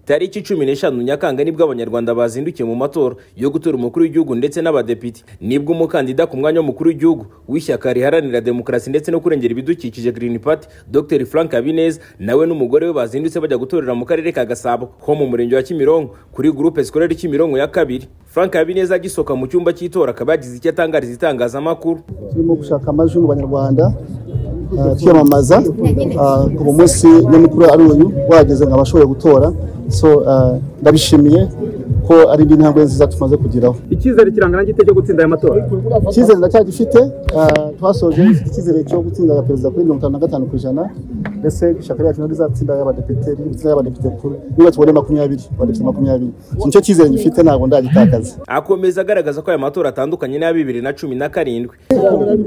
tariki cumi n'eshanu nyakanga nibwo abanyarwanda bazindukiye mu matora yo gutora umukuru w'igihugu ndetse n'abadepite nibwo umukandida ku mwanya w'umukuru w'igihugu w'ishyaka riharanira demokarasi ndetse no kurengera ibidukikije Green Party Dr Frank Habineza nawe n'umugore we bazindutse bajya gutorera mu karere ka Gasabo ho mu murenge wa Kimironko kuri groupe scolaire Kimironko ya kabiri Frank Habineza agisohoka mu cyumba cy'itora akaba yagize icyo atangariza itangazamakuru turimo gushaka amajwi mu banyarwanda ah, twiyamamaza ah, ubu munsi nyamukuru ari uyu wahageze ngo abashoboye gutora so ah, ndabishimiye ko ari indi ntambwe nziza tumaze kugeraho icyizere kirangana gite cyo gutsinda aya matora icyizere ndacyagifite ah, twasoje dufite icyizere cyo gutsinda ya perezida kuri mirongo itanu na gatanu ku ijana ndetse ishyaka ryacu ntabwo rizatsinda y'abadepite rizatsinda y'abadepite kuri niba tubonye makumyabiri abadepite makumyabiri So, nicyo cyizere ngifite ntabwo ndagitakaza akomeza agaragaza ko aya matora atandukanye n'aya bibiri na cumi na karindwi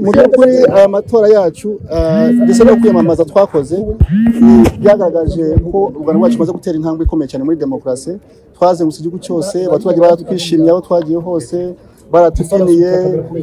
mu by'ukuri aya matora yacu ah, ndetse no kwiyamamaza twakoze mm, byagaragaje ko u rwanda rwacu rumaze gutera intambwe ikomeye cyane muri demokarasi twazengurutse igihugu cyose abaturage baratwishimiye aho twagiye hose baratufiniye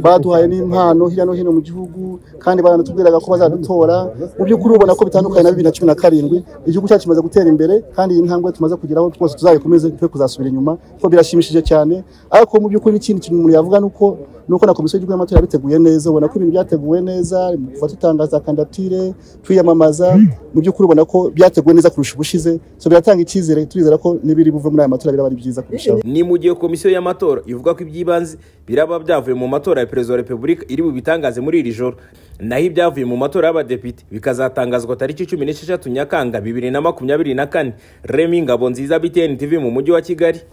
baduhaye n'impano hirya no hino mu gihugu kandi baranatubwiraga ko bazadutora mu by'ukuri ubona ko bitandukanye na bibiri na cumi na karindwi igihugu cyacu kimaze gutera imbere kandi iyi ntambwe tumaze kugeraho twose tuzayikomeze twe kuzasubira inyuma kuko birashimishije cyane ariko mu by'ukuri n'ikindi kintu umuntu yavuga ni uko ni uko na komisiyo y'igihugu y'amatora yabiteguye neza ubona ko ibintu byateguwe neza kuva dutangaza kandidatire twiyamamaza mu by'ukuri ubona ko byateguwe neza kurusha ubushize so biratanga icyizere turizera ko n'ibiri buve muri aya matora biraba ari byiza kurushaho ni mu gihe komisiyo y'amatora ivuga ko iby'ibanze biraba byavuye mu matora ya perezida wa repubulika iri bubitangaze muri iri joro naho ibyavuye mu matora y'abadepite bikazatangazwa tariki cumi n'esheshatu nyakanga bibiri na makumyabiri na kane remi ngabo nziza btn tv mu mujyi wa kigali